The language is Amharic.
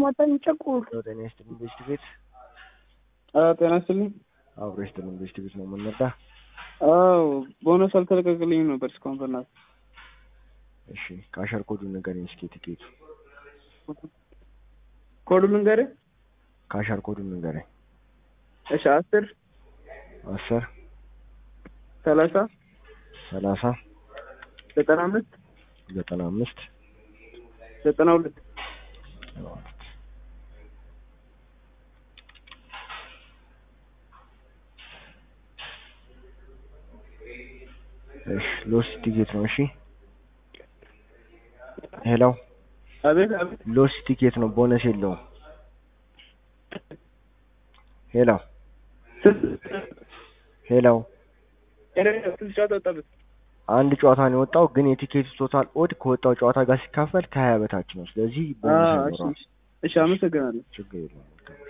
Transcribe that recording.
ማታኝ ጨቁር ጤና ይስጥልኝ ቤስት ቤት ጤና ይስጥልኝ። አብሮ ይስጥልኝ ቤስት ቤት ነው የምንመጣ። አዎ ቦነስ አልተለቀቅልኝም ነበር እስካሁን በእናትህ። እሺ ከአሸር ኮዱ ንገረኝ እስኪ ቲኬቱ ኮዱ ልንገርህ? ከአሸር ኮዱ ንገረኝ። እሺ አስር አስር ሰላሳ ሰላሳ ዘጠና አምስት ዘጠና አምስት ዘጠና ሁለት እሺ ሎስ ቲኬት ነው። እሺ ሄሎ አቤት አቤት ሎስ ቲኬት ነው፣ ቦነስ የለውም። ሄሎ ሄሎ ትንሽ ጨዋታ ወጣበት። አንድ ጨዋታ ነው የወጣው፣ ግን የቲኬቱ ቶታል ኦድ ከወጣው ጨዋታ ጋር ሲካፈል ከሀያ በታች ነው። ስለዚህ ቦነስ አዎ፣ እሺ ይኖረዋል። እሺ፣ አመሰግናለሁ። ችግር የለውም።